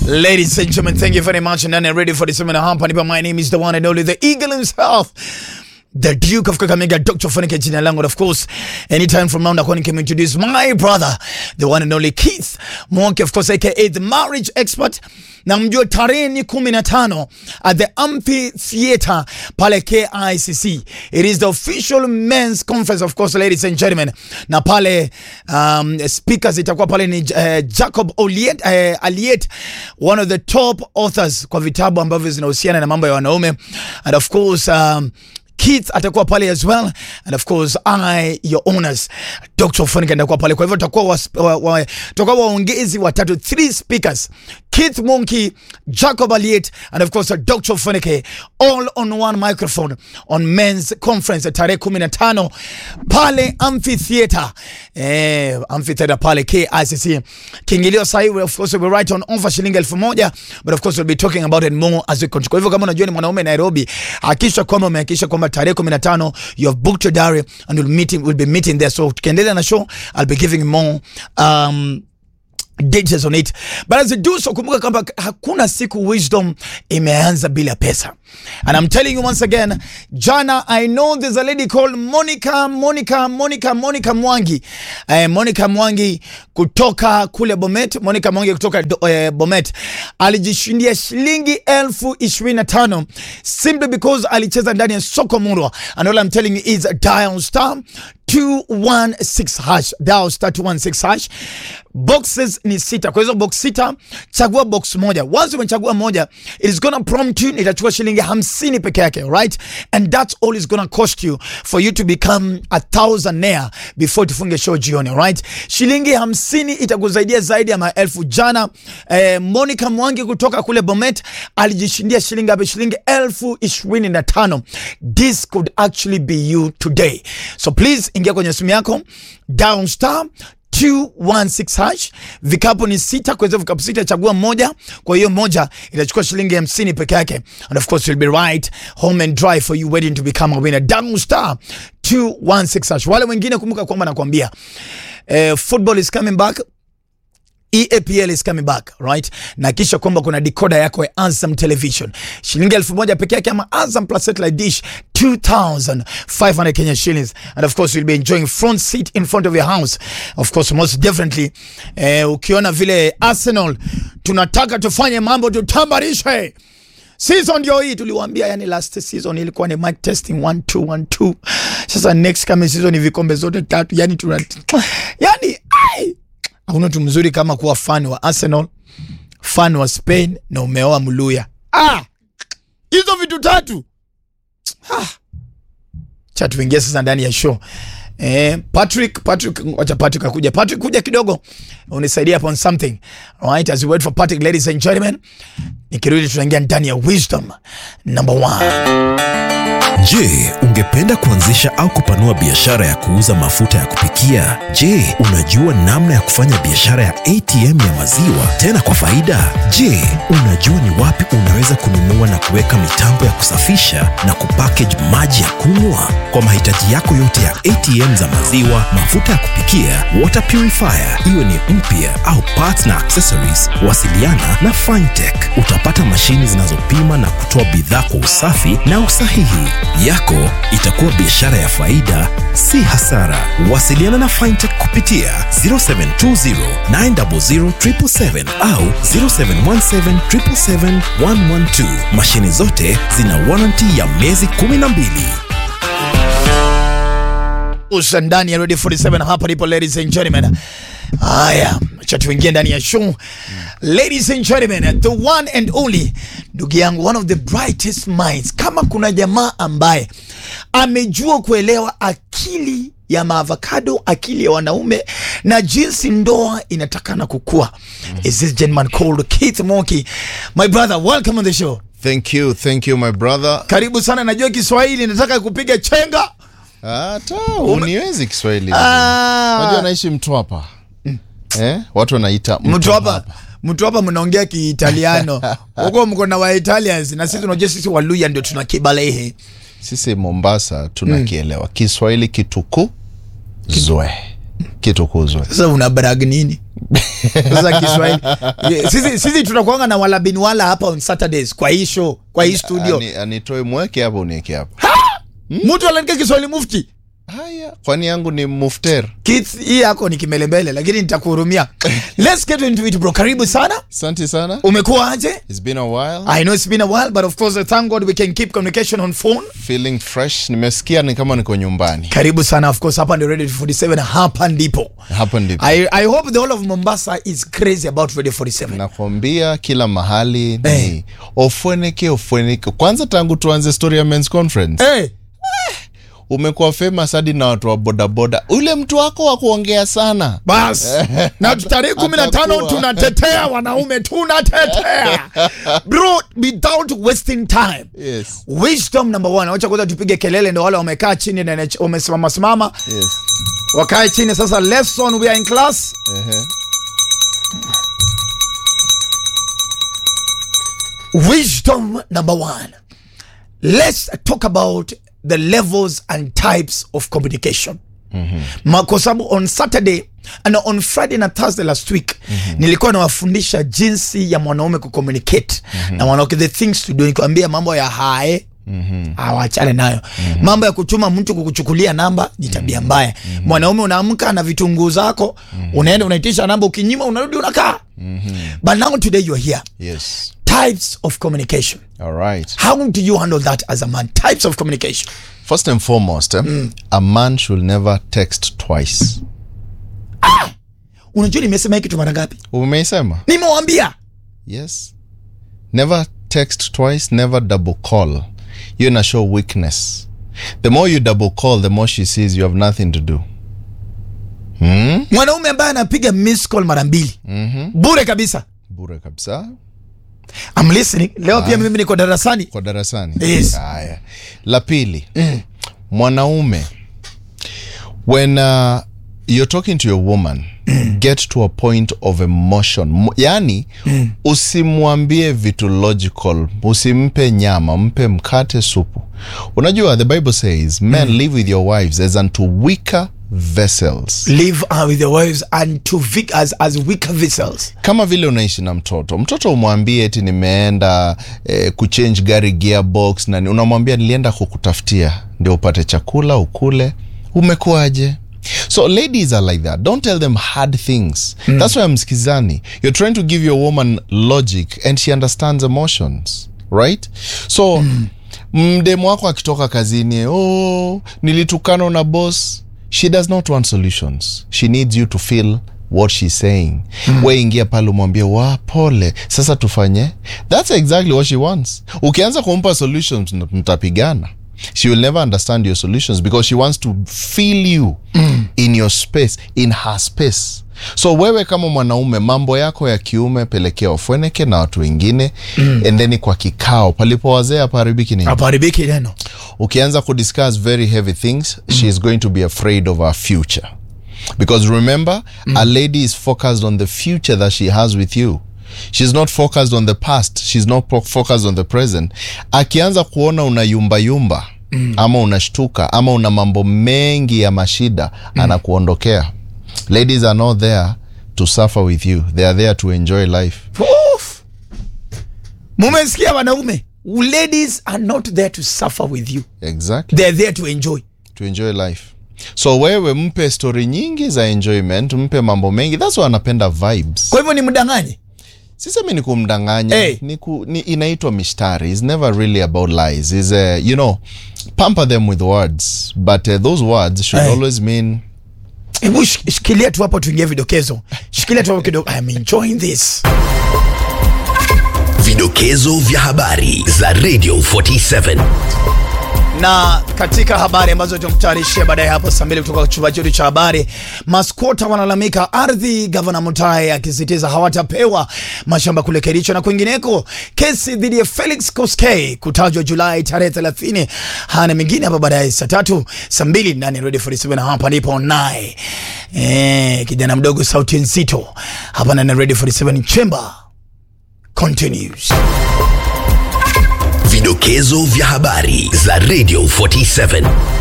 Ladies and gentlemen, thank you very much. And I'm ready for the seminar. Hapa nipa, my name is the one and only the Eagle himself. The Duke of Kakamega, Dr. Funike jina langu. And of course, anytime from now, nakuwa nikimintroduce my brother, the one and only Keith Mwonke, of course, aka the marriage expert. Na mjue tarehe ni kumi na tano at the amphitheater pale KICC. It is the official men's conference, of course, ladies and gentlemen. Na pale um, speakers itakuwa pale ni uh, Jacob Oliet, uh, Aliet, one of the top authors kwa vitabu ambavyo zinahusiana na mambo ya wanaume. And of course, um, Keith atakuwa pale as well and of course I your owners Dr. Funike atakuwa pale. Kwa hivyo tutakuwa wa, wa, wa, tutakuwa waongezi watatu, three speakers Keith Munki, Jacob Aliet and of course Dr. Funike all on one microphone on men's conference tarehe 15 pale amphitheater eh, amphitheater pale KICC. Kiingilio sahi of course will be right on offer shilingi elfu moja but of course we'll be talking about it more as we continue. Kwa hivyo kama unajua ni mwanaume Nairobi, hakikisha kwamba umehakikisha kwamba tarehe 15 you have booked your diary and we'll meet we'll be meeting there. So tukiendelea na show I'll be giving more um details on it but as I do so kumbuka kwamba hakuna siku wisdom imeanza bila pesa and I'm telling you once again jana I know there's a lady called Monica Monica Monica Monica Mwangi eh, Monica Mwangi kutoka kule Bomet Monica Mwangi kutoka do, eh, Bomet alijishindia shilingi elfu ishirini na tano simply because alicheza ndani ya soko murwa and all I'm telling you is dial star 216 hash dial star 216 hash boxes ni sita kwa hizo box sita chagua box moja once umechagua moja it is gonna prompt you itachukua shilingi hamsini peke yake right and that's all is gonna cost you for you to become a thousandaire before tufunge show jioni right shilingi hamsini itakusaidia zaidi ya maelfu jana eh, Monica Mwangi kutoka kule Bomet alijishindia shilingi hapo shilingi elfu ishirini na tano this could actually be you today so please ingia kwenye simu yako down star 216 hash. Vikapu ni sita, kwa hizo vikapu sita chagua moja. Kwa hiyo moja itachukua shilingi hamsini peke yake, and of course you'll be right home and dry for you waiting to become a winner. Down star 216 hash. Wale wengine kumbuka kwamba nakwambia eh, football is coming back EAPL is coming back right, na kisha kwamba kuna decoder yako ya Azam Television shilingi elfu moja peke yake, ama Azam plus satellite dish 2500 Kenya shillings, and of course you'll be enjoying front seat in front of your house of course most definitely. Eh, ukiona vile Arsenal tunataka tufanye mambo tutambarishe season ndio hii tuliwaambia, yani last season ilikuwa ni mic testing 1 2 1 2. Sasa next coming season ni vikombe zote tatu, yani tuna yani ai hakuna mtu mzuri kama kuwa fan wa Arsenal, fan wa Spain na umeoa Mluya. Ah, hizo vitu tatu ah. Cha tuingie sasa ndani ya show. Eh, Patrick, Patrick, wacha Patrick akuja. Patrick kuja kidogo unisaidia upon something. Alright, as we wait for Patrick, ladies and gentlemen. Nikirudi tunaingia ndani ya wisdom number one. Je, ungependa kuanzisha au kupanua biashara ya kuuza mafuta ya kupikia? Je, unajua namna ya kufanya biashara ya ATM ya maziwa tena kwa faida? Je, unajua ni wapi unaweza kununua na kuweka mitambo ya kusafisha na kupackage maji ya kunywa? Kwa mahitaji yako yote ya ATM za maziwa, mafuta ya kupikia, water purifier, iwe ni mpya au parts na accessories, wasiliana na Fintech. Utapata mashini zinazopima na kutoa bidhaa kwa usafi na usahihi yako itakuwa biashara ya faida, si hasara. Wasiliana na Fintech kupitia 0720 900 777 au 0717 777 112. Mashine zote zina warranty ya miezi 12. Usa ndani ya Radio 47 hapa ndipo ladies and gentlemen. Haya, acha tuingie ndani ya show. Ladies and gentlemen, the one and only ndugu yangu, one of the brightest minds. Kama kuna jamaa ambaye amejua kuelewa akili ya maavocado, akili ya wanaume na jinsi ndoa inatakana kukua, is this gentleman called Keith Moki. My brother, welcome on the show. Thank you, thank you my brother. Karibu sana, najua Kiswahili, nataka kupiga chenga. Hata uniwezi Kiswahili. Ah. Unajua naishi Mtwapa. Eh? Watu wanaita mtu hapa mtu hapa mnaongea Kiitaliano huko, mko na wa Italians na sisi tunajua sisi Waluya ndio tuna kibalehe. Sisi Mombasa tunakielewa. Kiswahili kituku zoe. kitukuzwe sasa una brag nini sasa kiswahili Ye- sisi, sisi tunakuanga na walabini wala hapa on saturdays kwa hii show kwa hii studio Ani- anitoe mweke hapo unieke hapo mtu anaandika kiswahili mufti haya kwani yangu ni mufter Kids, hii yako ni kimelembele lakini nitakuhurumia let's get into it bro karibu sana asante sana umekuwa aje It's been a while. i know it's been a while but of course thank god we can keep communication on phone feeling fresh nimesikia ni kama niko nyumbani karibu sana of course hapa ndio radio 47 hapa ndipo hapa ndipo I, I hope the whole of Mombasa is crazy about Radio 47. nakwambia kila mahali Eh. ni ofweneke ofweneke kwanza tangu tuanze story ya men's conference Hey, umekuwa famous hadi na watu wa bodaboda ule mtu wako wa kuongea sana bas na tarehe kumi na tano Atakuwa. tunatetea wanaume tunatetea bro without wasting time yes. wisdom number one wacha kwanza tupige kelele ndo wale wamekaa chini na wamesimama simama Yes. wakae chini sasa lesson we are in class Ehe. wisdom number one let's talk about the levels and types of communication Ma- kwa sababu on saturday and on friday na thursday last week nilikuwa nawafundisha jinsi ya mwanaume kucommunicate na mwanamke the things to do nikiwambia mambo ya hae awachane nayo mambo ya kutuma mtu kukuchukulia namba ni tabia mbaya mwanaume unaamka na vitunguu zako unaenda unaitisha namba ukinyima unarudi unakaa but now today you are here Yes. types of communication. All right. How do you handle that as a man? Types of communication. First and foremost, eh, a man should never text twice. Unajua nimesema hiki kitu mara ngapi? Umeisema? Nimewambia. Yes. Never text twice, never double call. You're in a show weakness. The more you double call, the more she sees you have nothing to do. Hmm? Mwanaume ambaye anapiga miss call mara mbili bure kabisa. Bure kabisa. I'm listening. Leo pia mimi niko darasani. Kwa darasani. Yes. Haya. La pili. Mwanaume when uh, you're talking to your woman get to a point of emotion Mo- yani usimwambie vitu logical usimpe nyama mpe mkate supu unajua the bible says men live with your wives as unto weaker vessels Live uh, with your wives and to vic as, as weaker vessels. kama vile unaishi na mtoto mtoto umwambie eti nimeenda eh, kuchange gari gearbox na ni- unamwambia nilienda kukutafutia ndio upate chakula ukule umekuaje so ladies are like that don't tell them hard things that's why msikizani you're trying to give your woman logic and she understands emotions right so mdemu wako akitoka kazini oh nilitukana na boss she does not want solutions she needs you to feel what she's saying mm. we ingia pale umwambie wa pole sasa tufanye that's exactly what she wants ukianza kumpa solutions mt- mtapigana she will never understand your solutions because she wants to feel you mm. in your space in her space so wewe kama mwanaume mambo yako ya kiume pelekea wafweneke na watu wengine mm. and then kwa kikao palipo wazee hapaharibiki nini Hapaharibiki neno. ukianza kudiscuss very heavy things mm. she is going to be afraid of her future because remember mm. a lady is focused on the future that she has with you she's not focused on the past she's not po- focused on the present akianza kuona una yumba yumba mm. ama unashtuka ama una mambo mengi ya mashida mm. anakuondokea ladies are not there to suffer with you they are there to enjoy life Oof. Mumesikia wanaume? Ladies are not there to suffer with you. exactly They're there to enjoy. to enjoy life so wewe mpe story nyingi za enjoyment mpe mambo mengi thats why anapenda vibes Kwa hivyo ni mdanganye. sisemi ni kumdanganya Hey. ni ku, ni, inaitwa mishtari is never really about lies is uh, you know pamper them with words but uh, those words should Hey. always mean Hebu shik- shikilia tu hapo tuingie vidokezo. Shikilia tu hapo kidogo. I'm enjoying this. Vidokezo vya habari za Radio 47. na katika habari ambazo tumtayarishia baadaye hapo saa mbili kutoka chumba chetu cha habari, maskota wanalalamika ardhi, gavana Mutahi akisisitiza hawatapewa mashamba kule Kericho na kwingineko. Kesi dhidi ya Felix Koskei kutajwa Julai tarehe 30. Hana mengine hapa baadaye saa tatu saa mbili ndani ya Radio 47 na hapa ndipo naye eh, kijana mdogo sauti nzito hapa ndani ya Radio 47 Chamber continues. Vidokezo vya habari za Radio 47.